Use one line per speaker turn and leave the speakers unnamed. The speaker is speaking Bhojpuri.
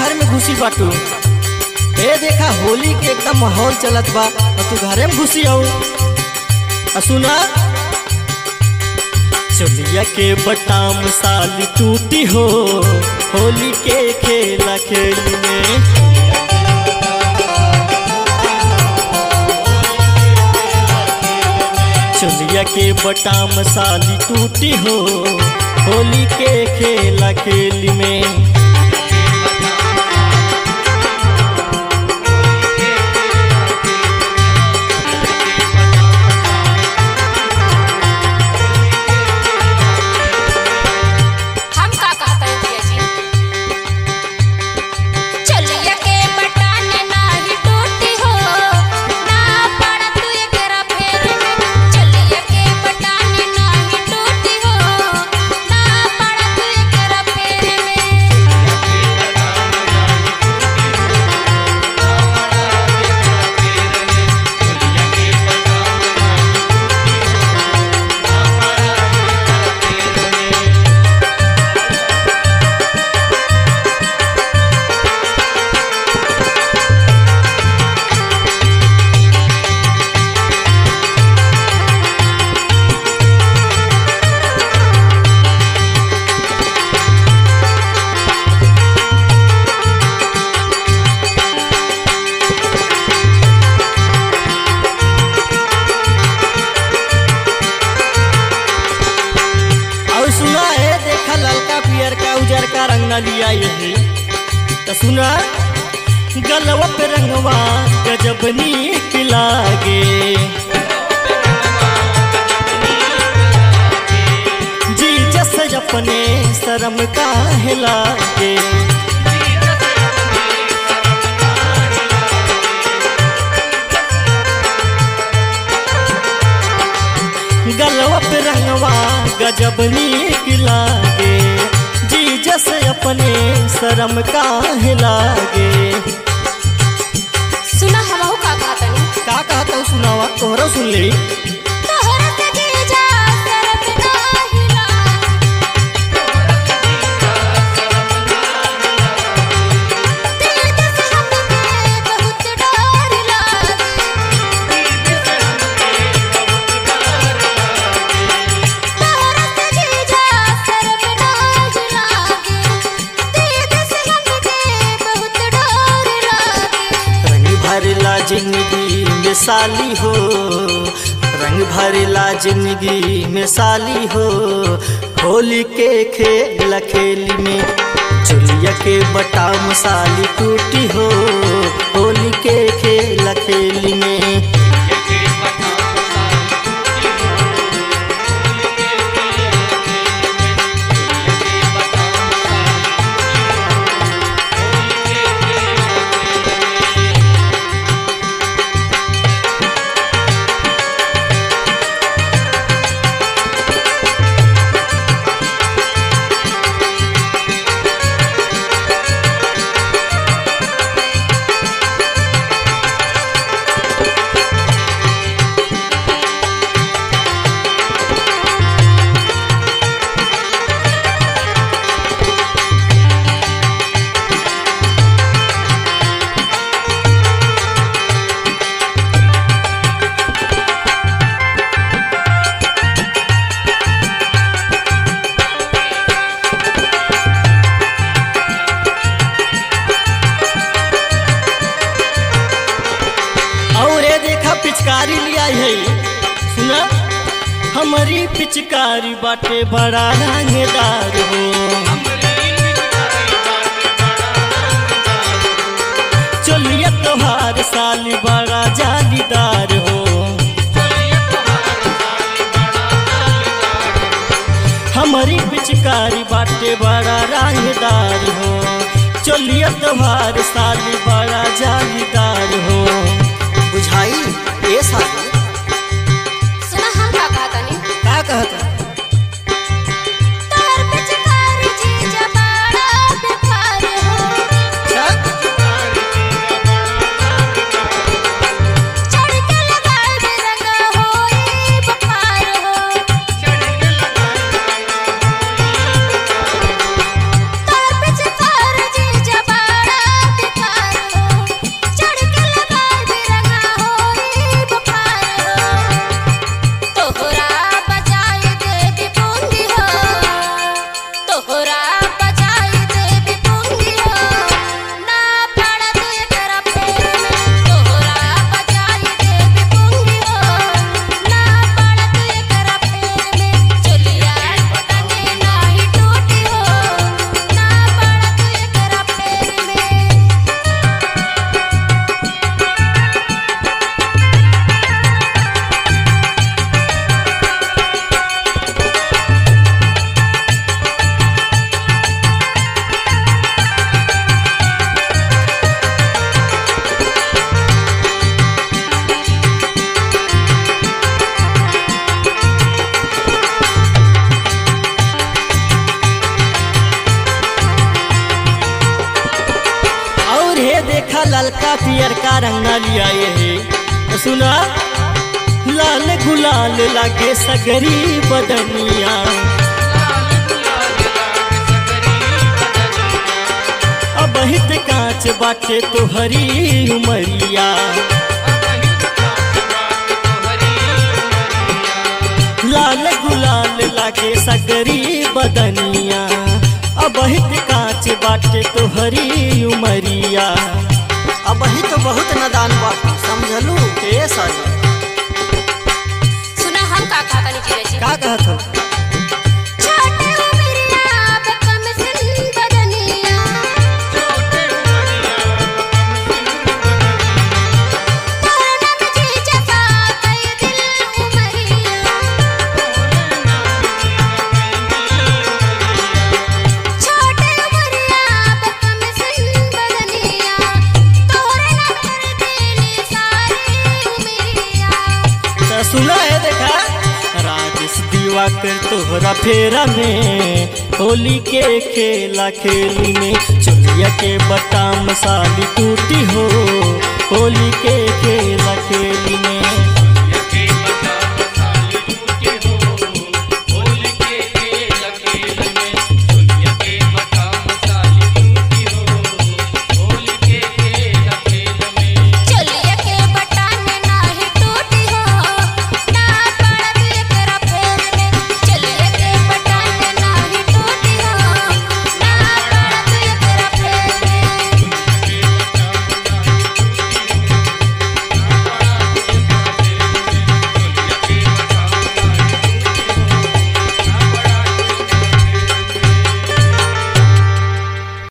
घर में घुसी बाटू ए देखा होली के एकदम माहौल चलत बा और तू घरे में घुसी आऊ आ सुना चलिया के बटाम साली टूटी हो होली के खेला खेल में चलिया के बटाम साली टूटी हो होली के खेला खेल में
हम का कहता है भैया जी चलिया के बटन नाही टूटी हो ना पड़ तू एकरा फेर में चलिया के बटन नाही टूटी हो ना पड़ तू एकरा फेर में
और सुना है देखा ललका पियर का उजर का रंग न लिया यही तो सुना गलवा पे रंगवा गजब नीक लागे जी जस अपने शर्म का लागे गलवा पे रंगवा गजब नीक लागे जी जस अपने शर्म का लागे
सुना हमहू का कहता नहीं
का कहता हूँ सुनावा तोहरा सुन ले
तोहरा से जीजा शरम नाही ला दिल दस हमके बहुत डर लागे तोहरा से जीजा शरम नाही लागे दिल दस हमके बहुत डर लागे
रंग भरला जिंदगी में साली हो रंग भरला जिंदगी में साली हो होली के खेल खेली में चुलिया के बटाम साली टूटी हो होली के खेल खेली में और ये देखा पिचकारी लिया है सुना हमारी पिचकारी बाटे बड़ा रंगदार हो चलिए तोहार साली बड़ा जालीदार हो हमारी पिचकारी बाटे बड़ा रंगदार हो चलिए तोहार साली बड़ा जालीदार हो बुझाई ए साली
सुना हम का कहता नहीं
का कहता
तोहर पिचकारी जीजा बड़ा बेकार हो चढ़ के लगाए रंगा होई बखार हो तोहर पिचकारी जीजा बड़ा
देखा ललका पियर का रंगा लिया ये तो सुना लाल गुलाल लागे सगरी बदनिया अब हित कांच बाटे तोहरी उमरिया लाल गुलाल लागे सगरी बदनिया अब हित कांच बाटे तोहरी उमरिया अब ही तो बहुत नदान बाटे समझलू ए साजा
सुना हम का का कनी जीरे जी
का कहत हो
छोटे उमरिया बकम सिन बदनिया तोरना में जी जफा कई दिल उमरिया छोटे उमरिया बकम सिन बदनिया तोरना कर देली सारी उमरिया
तो सुना है देखा राजेश दिवाकर तोहरा फेरा में होली के खेला खेली में चुलिया के बटाम साली टूटी हो होली के